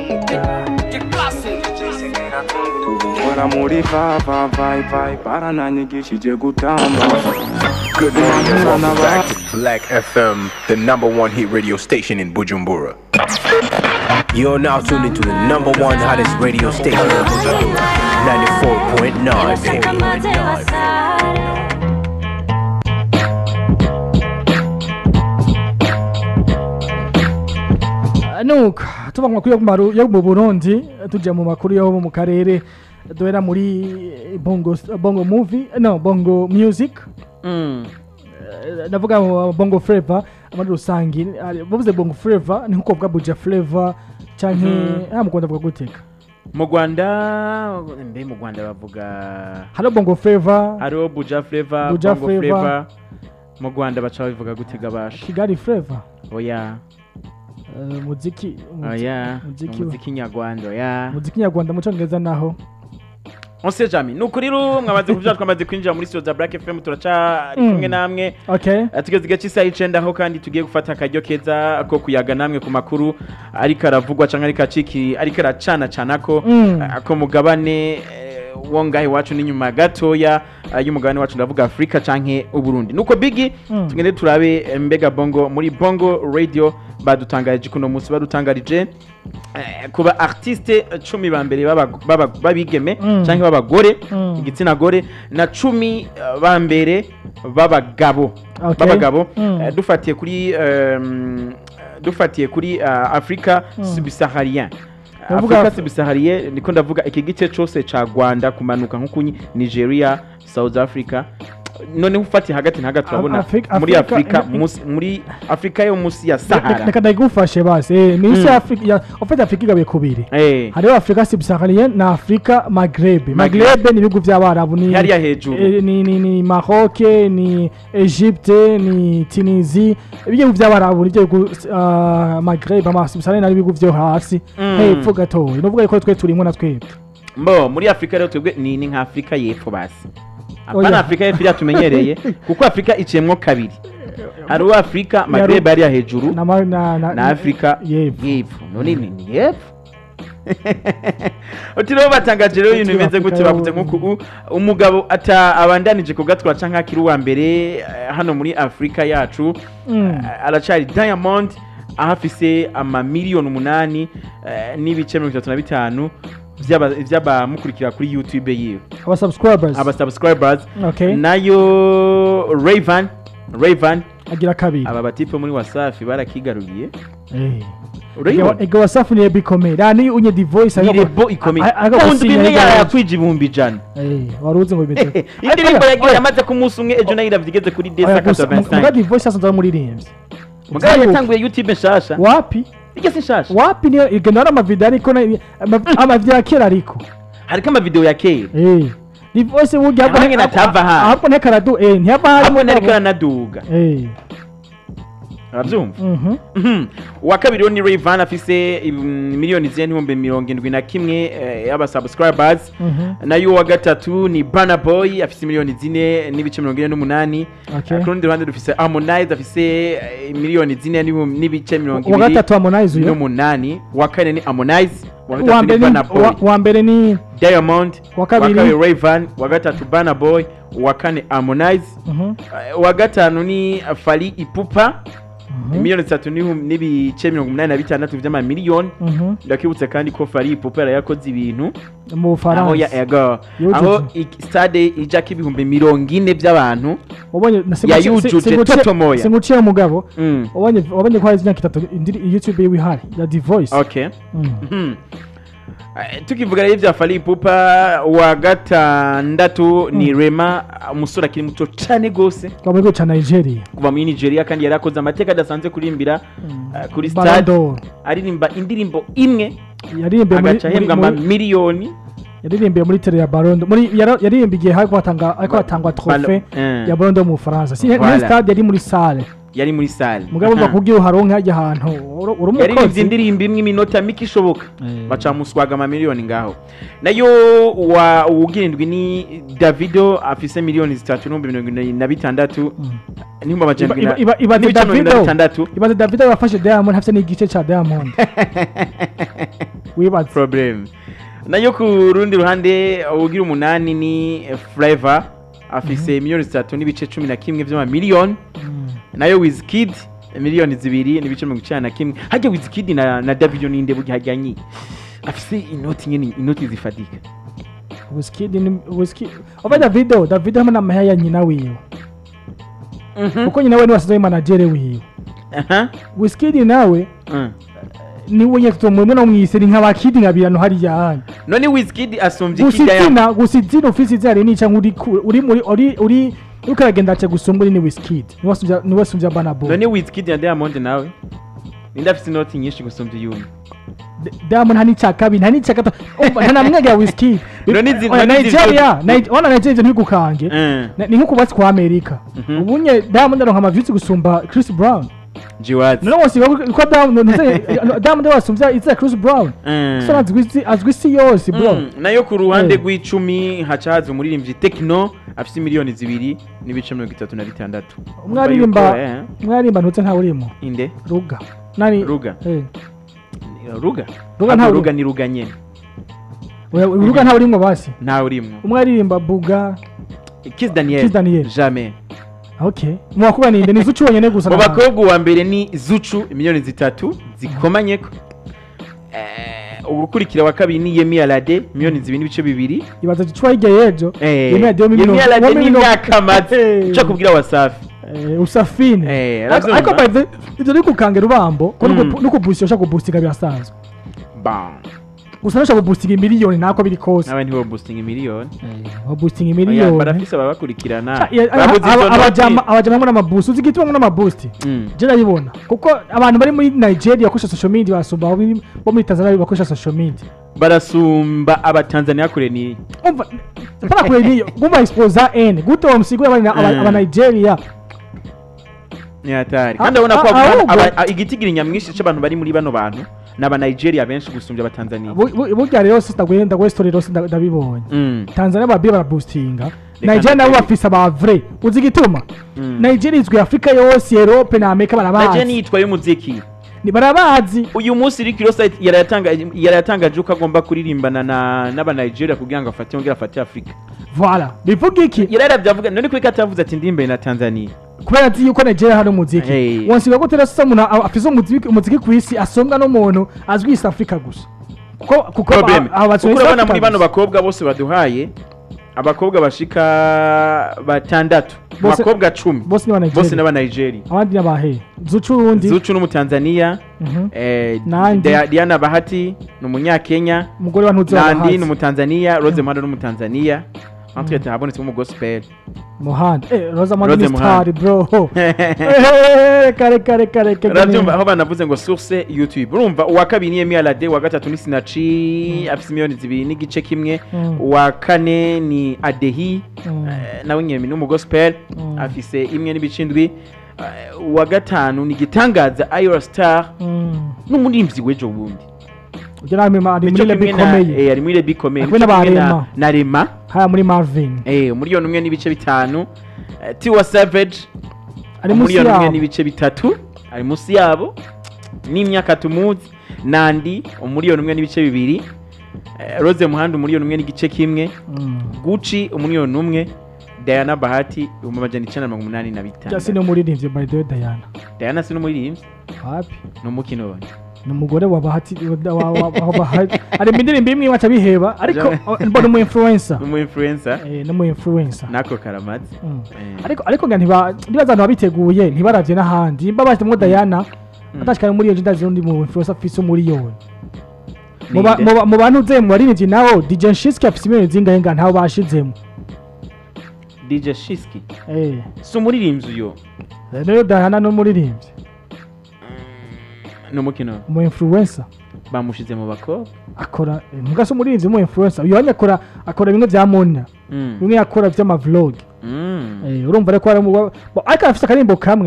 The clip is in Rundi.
Bora muri va va vai vai barananyigishije gutamba Good morning and welcome back to Black FM, the number one hit radio station in Bujumbura. You're now tuned into the number one hottest radio station in Bujumbura, 94.9, baby. nuko tuva mu makuru yo mu Maru- yo mu burundi tujya mu makuru yo mu karere duhera muri bongo, bongo movie no bongo music Eh, ndavuga mu bongo flavor muri rusange ari- bavuze bongo flavor ni nkuko bavuga buja flavor canke ah mu Rwanda bavuga guteka mu rwanda mbe mu rwanda bavuga hariho bongo flavor hariho buja flavor Buja bongo Flavour. flavor mu rwanda baca babivuga gutega basha kigali flavor oya Eh, muziki muzi- oya muziki umuziki nyarwanda oya muziki nyarwanda mu cyongereza naho on sait jamais nuko rero mwamaze kuvyara twamaze kwinjira muri studio za black fm turacari Mm. kumwe namwe okay Eh, tugeze igihe cy'isaha y'icenda aho kandi tugiye gufata akaryo keza ko kuyaga namwe ku makuru ariko aravugwa canke ariko aciki ariko aracana canako Mm. eh, ko mugabane eh, wo ngaha iwacu n'inyuma gatoya eh, y'umugabane wacu ndavuga afurika canke uburundi nuko bigi Mm. tugende turabe eh, mbega bongo muri bongo radio badutangarije kuno munsi badutangarije eh, kuba artiste cumi ba mbere b'aba- b'aba- b'abigeme Mm. canke b'abagore Mm. igitsina gore na cumi eh, ba mbere b'abagabo Okay. b'abagabo Mm. Eh, dufatiye kuri ehm, dufatiye kuri ah, afrika subsaharien Ndavuga afrika Af- subsaharien niko ndavuga iki gice cose ca rwanda kumanuka nko kunyi nigeria south africa noneho ufatiye hagati na hagati turabona Afrika- muri Afrika- afrika eh, eh, musi- muri afrika yo musi ya sahara reka ndagufashe basi eh, ni isi Mm. ya Afrika ya ufite Afrika igabe kubiri Eh, hariho Afrika subsaharienne na Afrika Maghreb Maghreb ni ibihugu by'abarabu ni hariya hejuru eh, ni ni ni Maroc ni Egypte ni Tunisie ibihugu by'abarabu nibyo bihugu ah, Maghreb ama subsaharienne ari ibihugu byo hasi Mm. hepfo gatoya nuvuga yuko twe turimo na twebwe mbo muri afurika rero twebwe ni ni nka afurika y'epfo basi Oya. apana afurika y'epfo iriya tumenyereye kuko afurika iciyemwo kabiri hariho afurika magreb hariya hejuru na ma- na na, na afurika y'epfo. y'epfo none ni ni y'epfo uti rero batangaje rero ibintu Uti bimeze gute Afurika bavuze yo- nk'uku u- umugabo ata abandanije kugatwara canke akiri uwa mbere eh, hano muri afurika yacu Mm. eh, aracari diamond aho afise amamiliyoni umunani eh, n'ibice mirongo itatu na bitanu vy'aba- vy'abamukurikira kuri youtube yiwe aba subscribers aba subscribers okay nayo raven raven agira kabiri aba batipe muri wasafi barakigaruriye eh urayibona ego wasafu ni bikomeye rani unye divoice ni rebo ikomeye a- a- kundi agasinya bimwe yagaje. yakwija ibihumbi ijana eh waruzi ngo bimeze indirimbo yagiye yamaze ku munsi umwe ejo nayo iravye kuri desa Oya, gusa, mu- muga 85 divoice asanzwe muririmbyi mugabo yatanguye youtube nshasha wapi iryo si nshasha wapi niyo igenda ari amavideo ariko na- ama- amavideo ya kera ariko hariko amavideo ya kera eh divoice burya Aho nyene atava hano. ahubwo ntekaradu eh ntiyava hari hamwe nariko aranaduga eh uravyumva mhm Mhm. uwa kabiri wo ni Rayvan afise mm, miliyoni zine n'ibihumbi mirongo indwi na kimwe eh, y'aba subscribers mhm nayo uwa gatatu ni Burna Boy afise miliyoni zine n'ibice mirongo ine n'umunani Okay. ku rundi ruhande dufise Harmonize afise eh, miliyoni zine n'ibihumbi- n'ibice mirongo uwa ibiri gatatu Harmonize uyo n'umunani uwa kane ni Harmonize uwa wa gatatu ni mbere Burna ni Boy wa- wa mbere ni Diamond Uwa kabiri- Rayvan uwa gatatu Burna Boy uwa kane Harmonize mhm Eh, uwa gatanu ni Fally Ipupa mhm, miliyoni zitatu n'ibihumbi- n'ibice mirongo umunani na bitandatu vy'amamiliyoni mhm ndakibutse kandi ko Fally Ipupa yari yakoze ibintu mu aho ya Faransa ego Yujuje. aho i- stade ijako ibihumbi mirongo ine by'abantu ubonye na Ya yujuje totomoya. singuciye umugabo Mm, ubonye ubonye ko hari imyaka itatu indiri YouTube yiwe ihari ya divoice okay Mm. Mhm. Eh, tukivuga rero ibya Fally Ipupa wa gatandatu ni Rema umusore akiri muto cane gose kwa muri cha Nigeria kuva muri Nigeria kandi yari akoze amateka adasanzwe kurimbira eh, kuri Ballon stade d'Or aririmba indirimbo imwe yaririmbe muri agaca ahembwa muri- muri- amamiliyoni yaririmbiye muri tele ya barondo muri yara- yaririmbiye igihe hariko hatanga ariko Ba- hatangwa Ballon- trofe eh. ya barondo mu Bufaransa si Voilà. muri stade yari muri salle yari muri sale mugabo Aha. bakubwira uharonke hajya ahantu uri uri yaririmbye umukozi indirimbo imwe iminota mike ishoboka Eh. baca muswaga amamiliyoni ngaho nayo wa uwugirindwi ni davido afise miliyoni zitatu n'ibihumbi mirongo irindwi na bitandatu n'ibihumbi amajana Iba- iba- iba- ibaze n'ibice mirongo irindwi na Davido. bitandatu ibaze david yafashe diamond hafite n'igice ca diamond wibaze problem nayo ku rundi ruhande ugira umunani ni flavor afise miliyoni zitatu n'ibice cumi na kimwe vy'amamiliyoni nayo wizkid miliyoni zibiri n'ibice mirongo icenda na kimwe harya wizkid na, na davido ninde burya hajyanye afise inoti nyene inoti zifatika Wizkid ni Wizkid oba davido davido hamwe n'amahya ya nyina wiwe kuko nyina we niwe wasize managere wiwe aha Wizkid nawe Mm. niwe nyine tutomwe no mwise ni nk'abakidi nkabirano hariya hanyu none wizkid asumvye gusa ikijya ya izina gusa izina ufise izina rinini cyangwa uri ku- uri muri uri uri uriko aragenda ace gusumba uri ni Wizkid niwe asumvya niwe asumvya Burna Boy none wizkid na diamond nawe ninde afise inoti nyinshi gusumvya iyumi D- Diamond nta n'icya kabiri nta n'icya gatatu umva nta namwegera Wizkid None izi- Oya, none izi- Nigeria Nige- ona Nigeria ivyo ntibigukange Eh, Na- ni nko kubatsi kwa Amerika Mhm. ubunye Diamond aronka amavyutsi gusumba Chris Brown jiwazi none wose ko Diamond ntuze- Diamond wasumvya izina Chris Brown Eh. so azwi isi- azwi isi yose bro Mm, nayo ku ruhande Eh. rw'icumi haca haza umuririmbyi tekino afise miliyoni zibiri n'ibice mirongo itatu na bitandatu umwe aririmba Urumva yuko, eh, umwe aririmba ntutse ntawe urimo inde ruga nani Ruga. eh ruga Ruga Ahubwo ntawe ruga urimo. ni ruga nyene Oya, ruga ntawe urimo basi ntawe urimwo umwe aririmba buga kiss daniel Kiss Daniel. jamais okay mu bakobwa ninde ni zucu wenyene gusa mu na- bakobwa uwa mbere ni zucu miliyoni zitatu zikomanyeko Eh, ugukurikira wa kabiri ni yemi alade miliyoni zibiri n'ibice bibiri ibaza gicuwa hirya y'ejo Eh, Yemi Alade wo muri yemi mirongo- alade wo muri ni mirongo- imyaka amaze Eh. nca kubwira wasafi Eh, usafine Eh, Ariko- aravyumva. ariko by the ivyo ni kukange rubambo ko Mm. no kubustinga ushaka kubustinga birasanzwe bam gusa nushaka kubustinga imiliyoni nako biri kose nawe ntiwo boosting miliyoni wabustinga Oya, imiliyoni barafise ababakurikirana Ca- ya- babuze aba- izo abajama noti. abajama hamwe n'amabusti uzi igituma hamwe n'amabusti Mm. je ndabibona kuko abantu bari muri nigeria bakoresha social media basumba abo biri- bo muri tanzania bakoresha social media barasumba abatanzania kure ni umva mpaka kure niyo guma exposa n gute wamusigura abana Mm. aba Nigeria ni hatari Ah, kandi urabona ko ah, aba- ahubwo- aba- a- igitigiri nyamwinshi c'abantu bari muri bano bantu ni aba nigeria benshi gusumbya abatanzania Bu- bu- burya rero si ndaguye ndaguye story rero si nda- ndabibonye Mm. tanzania babiri barabustinga Reka nigeria nabo ndabiri- bafise aba vrai uzi igituma Mm. nigeria izwi afurika yose europe na amerika naje barabazi niyitwaye umuziki Ni barabazi uyu munsi Rick Ross yarayatangaje yarayatangaje ko agomba kuririmbana na n'aba Nigeria kugira ngo afate yongere afate Afrika voilà bivuga iki yarayabyavuga none kuri katavuze ati ndimbe na Tanzania kubera azi yuko nigeria hari umuziki Hey. wonsiga gute rero sasa umuntu a- afise umuziki umuziki ku isi asombwa n'umuntu azwi east africa gusa kuko kuko problem aba- aba kuko East urabona Africa muri bano gusa. bakobwa bose baduhaye abakobwa bashika batandatu Bose- abakobwa cumi bose ni aba bose Nigeria n'aba Nigeria abandi ni abahe zucu urundi Zuchu n'umutanzania Mhm. eh, Nandi. Dia- Diana Bahati ni umunyakenya umugore wa ntuzi Nandi ni wabahazi umutanzania Rose Muhando ni umutanzania antwete habonetse mu gospel muhanda eh roza mandi Rose ni star bro Eh, kare kare kare kare urabyumva aho banavuze ngo source youtube urumva uwa kabiri ni Yemi Alade uwa gatatu ni sinaci afite miliyoni zibiri n'igice kimwe Mm. uwa kane ni adehi Mm. eh, nawe nyemi ni umugospel Mm. afise imwe n'ibice indwi Eh, uwa gatanu ni igitangaza ayora star Mm. n'umurimbyi w'ejo bundi ujya nawe ari muri Nico lebi kimwe na- ikomeye eh, ari muri lebi ikomeye Ari kumwe Nico n'aba kimwe na- Rema. na rema haya muri marvin eh, umuriyoni umwe n'ibice bitanu Eh, tiwa savage ari munsi umuriyoni umwe yabo n'ibice bitatu ari munsi yabo n'imyaka tumuzi nandi umuriyoni umwe n'ibice bibiri Eh, rose muhanda umuriyoni umwe n'igice kimwe Mm. guci umuriyoni umwe diana bahati ibihumbi amajana icenda na mirongo umunani na Just bitandatu ni umuririmbyi by the way Diana diana si n'umuririmbyi happy ni umukino we ni umugore wa bahati wa- wa- wa- wa bahati ari mu ndirimbo imwe waca biheba ariko Jamani. mbona umu influencer ni umu influencer eh ni umu influencer nako karamaze Mm. Eh. ariko ariko nga ntiba ndibaza abantu babiteguye ntibaravye n'ahandi mba bashyize Diana atashikana muri iyo nda zirundi mu influencer afise umuriyoni mu ba- Ninde? mu ba- mu bantu uze mu baririmbyi nawo DJ Shiski afise miliyoni zingahe nga ntaho bashizemo dj shiski eh si umuririmbyi uyo rero Diana ni umuririmbyi ni umukino we umu influencer bamushize mu bakobwa akora mbwa se umurinzi w'umu influencer uyu wanya akora akora bimwe bya mona Mm. bimwe yakora by'amavlog Mm. Eh, urumva reko hari mu ariko afite akarimbo kamwe